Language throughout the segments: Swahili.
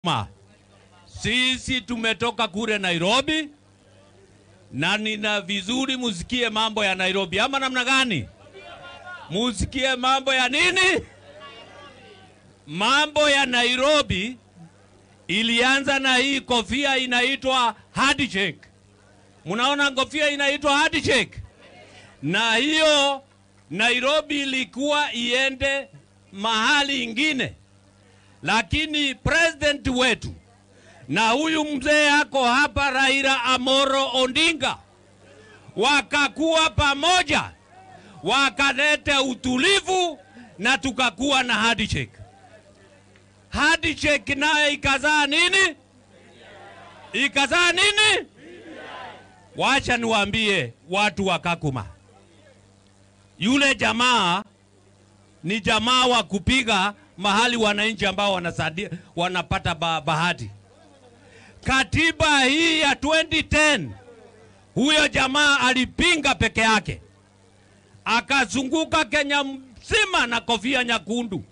Ma, sisi tumetoka kule Nairobi na nina vizuri musikie mambo ya Nairobi, ama namna gani? Musikie mambo ya nini? Mambo ya Nairobi ilianza na hii kofia inaitwa handshake. Mnaona kofia inaitwa handshake, na hiyo Nairobi ilikuwa iende mahali ingine, lakini president wetu na huyu mzee ako hapa Raila Amoro Ondinga wakakuwa pamoja, wakaleta utulivu na tukakuwa na handshake. Handshake nayo ikazaa nini? Ikazaa nini? Wacha niwaambie watu wa Kakuma, yule jamaa ni jamaa wa kupiga mahali wananchi ambao wanasadia, wanapata ba, bahati. Katiba hii ya 2010 huyo jamaa alipinga peke yake, akazunguka Kenya mzima na kofia nyekundu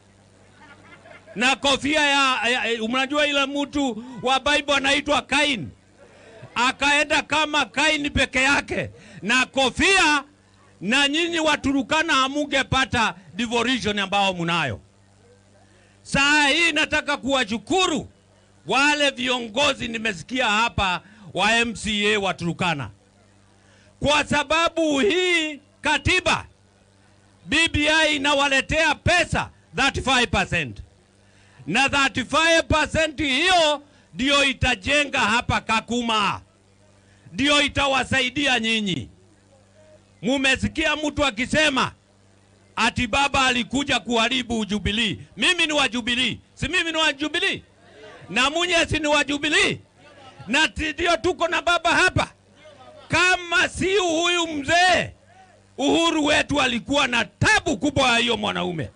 na kofia ya, ya unajua ile mtu wa Bible anaitwa Kain, akaenda kama Kain peke yake na kofia, na nyinyi Waturukana hamungepata devolution ambao munayo. Saa hii nataka kuwashukuru wale viongozi nimesikia hapa wa MCA wa Turukana, kwa sababu hii katiba BBI inawaletea pesa 35% na 35% hiyo ndio itajenga hapa Kakuma, ndio itawasaidia nyinyi. Mumesikia mtu akisema ati baba alikuja kuharibu Jubilee. Mimi ni wa Jubilee, si mimi ni wa Jubilee na munye si ni wa Jubilee, na ndio tuko na baba hapa. Kama si huyu mzee, uhuru wetu alikuwa na tabu kubwa ya hiyo mwanaume.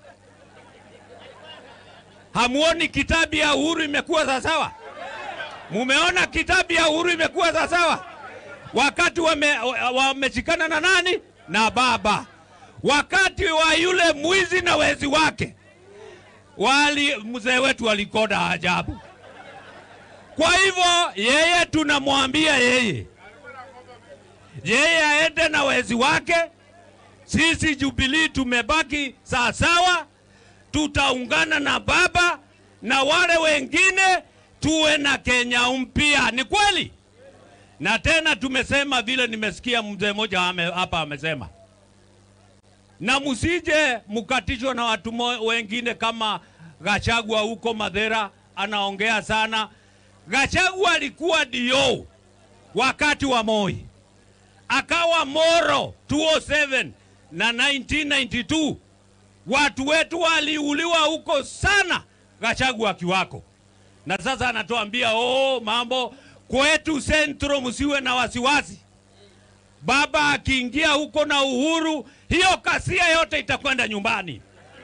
Hamuoni kitabu ya uhuru imekuwa sawasawa? Mumeona kitabu ya uhuru imekuwa sawasawa? Wakati wameshikana wame na nani? Na baba. Wakati wa yule mwizi na wezi wake, wali mzee wetu alikoda ajabu. Kwa hivyo yeye tunamwambia yeye, yeye aende na wezi wake. Sisi Jubilee tumebaki sawasawa, tutaungana na baba na wale wengine, tuwe na Kenya mpya. Ni kweli, na tena tumesema vile nimesikia mzee mmoja hapa amesema, na msije mkatishwa na watu wengine kama Gachagua huko Madhera anaongea sana. Gachagua alikuwa dio wakati wa Moi, akawa Moro 207 na 1992 watu wetu waliuliwa huko sana, Gachagua akiwako, na sasa anatuambia oh, mambo kwetu Centro, msiwe na wasiwasi. Baba akiingia huko na Uhuru, hiyo kasia yote itakwenda nyumbani,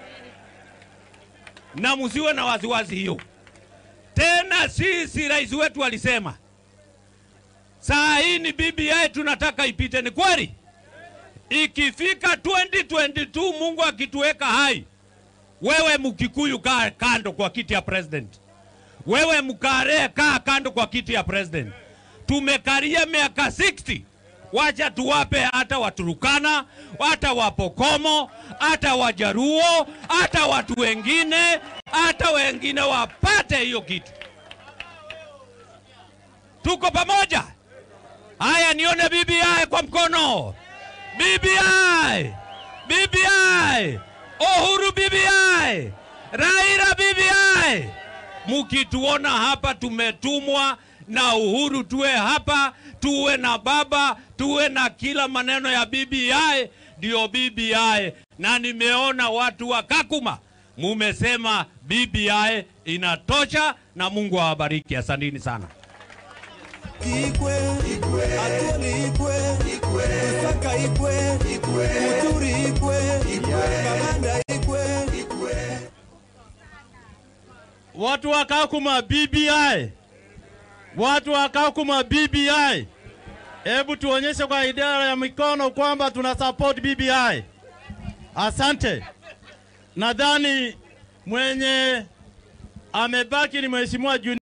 na msiwe na wasiwasi hiyo. Tena sisi rais wetu alisema saa hii ni BBI tunataka ipite. Ni kweli, ikifika 2022 Mungu akituweka hai, wewe Mkikuyu kaa kando kwa kiti ya president, wewe Mkare kaa kando kwa kiti ya president. Tumekaria miaka 60 wacha tuwape hata Waturukana, hata Wapokomo, hata Wajaruo, hata watu wengine, hata wengine wapate hiyo kitu. Tuko pamoja. Haya, nione BBI kwa mkono. BBI, BBI, Uhuru BBI, Raila BBI. Mukituona hapa tumetumwa na Uhuru, tuwe hapa, tuwe na baba, tuwe na kila maneno ya BBI, ndio BBI. Na nimeona watu wa Kakuma mumesema BBI inatosha, na Mungu awabariki. Asanteni sana. Igwe, Atuli Igwe, Lusaka Igwe, Muturi Igwe, Kamanda Igwe. Watu wa Kakuma BBI, watu wa Kakuma BBI, hebu tuonyeshe kwa idara ya mikono kwamba tuna support BBI. Asante. Nadhani mwenye amebaki ni mheshimiwa Junior